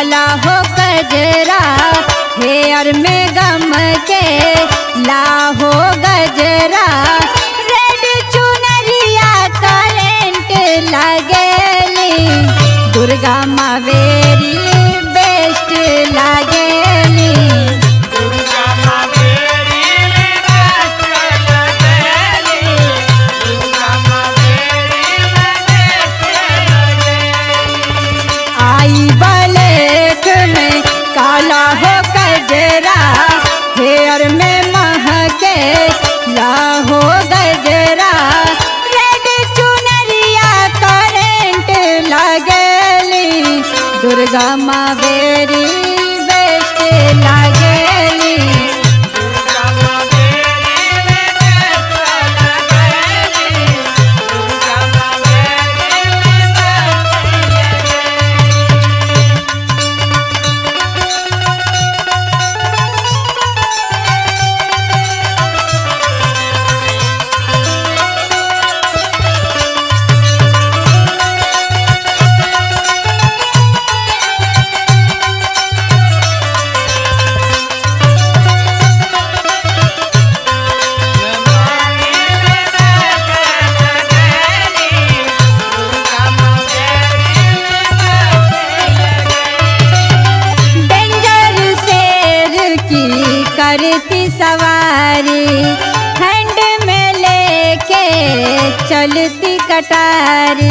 काला हो गजरा हेयर में गम के लाहो गजरा रेड चुनरिया करेंट लगेली दुर्गा मावेरी बेस्ट लगेली दुर्गा माँ मेरी बेस्ट लगेली दुर्गा माँ मेरी बेस्ट लगेली आई बलेक में काला हो गजरा हेयर में महके लाहो गजरा रेड चुनरिया करेंट लगेली दुर्गा मावेरी बेस्ट लगेली दुर्गा माँ मेरी बेस्ट लगेली दुर्गा माँ मेरी बेस्ट लगेली डेंजर शेर की करती सवारी हैंड में लेके चलती कटारी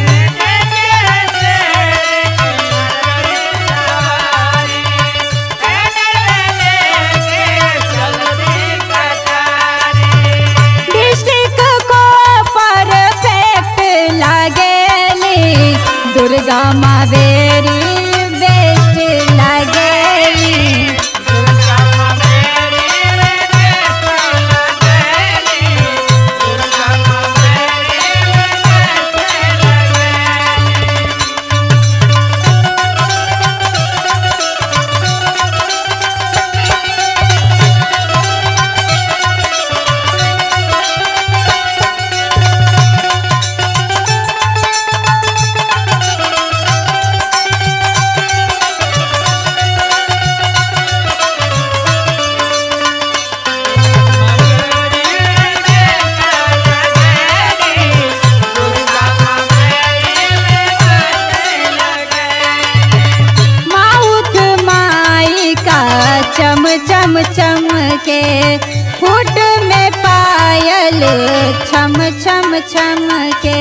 डिस्ट्रिक्ट को परफेक्ट लगेली दुर्गा मावेरी बेस्ट लगेली माउथ माई का चम चम चम के फुट में पायल छम छम छम के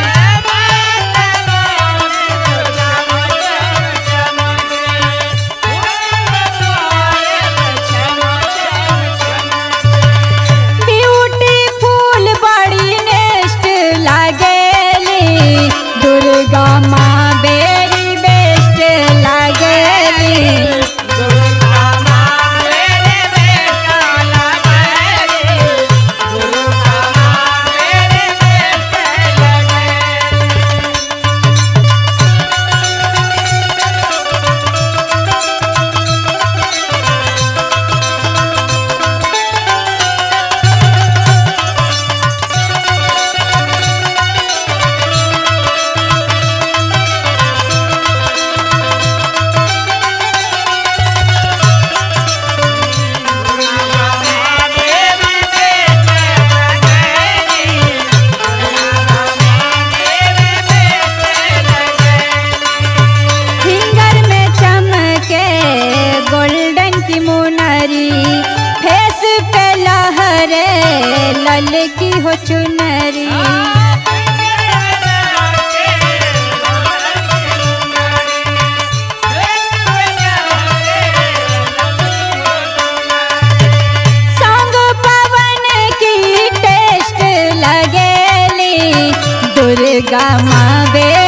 ब्यूटीफुल बड़ी नेस्ट लगेली दुर्गा माँ बेरी बेस्ट लगेली फिंगर में चमके गोल्डन की मुनरी फेस पे लहरे लल की हो चुनरी संग पवन की टेस्ट लगेली दुर्गा माँ बे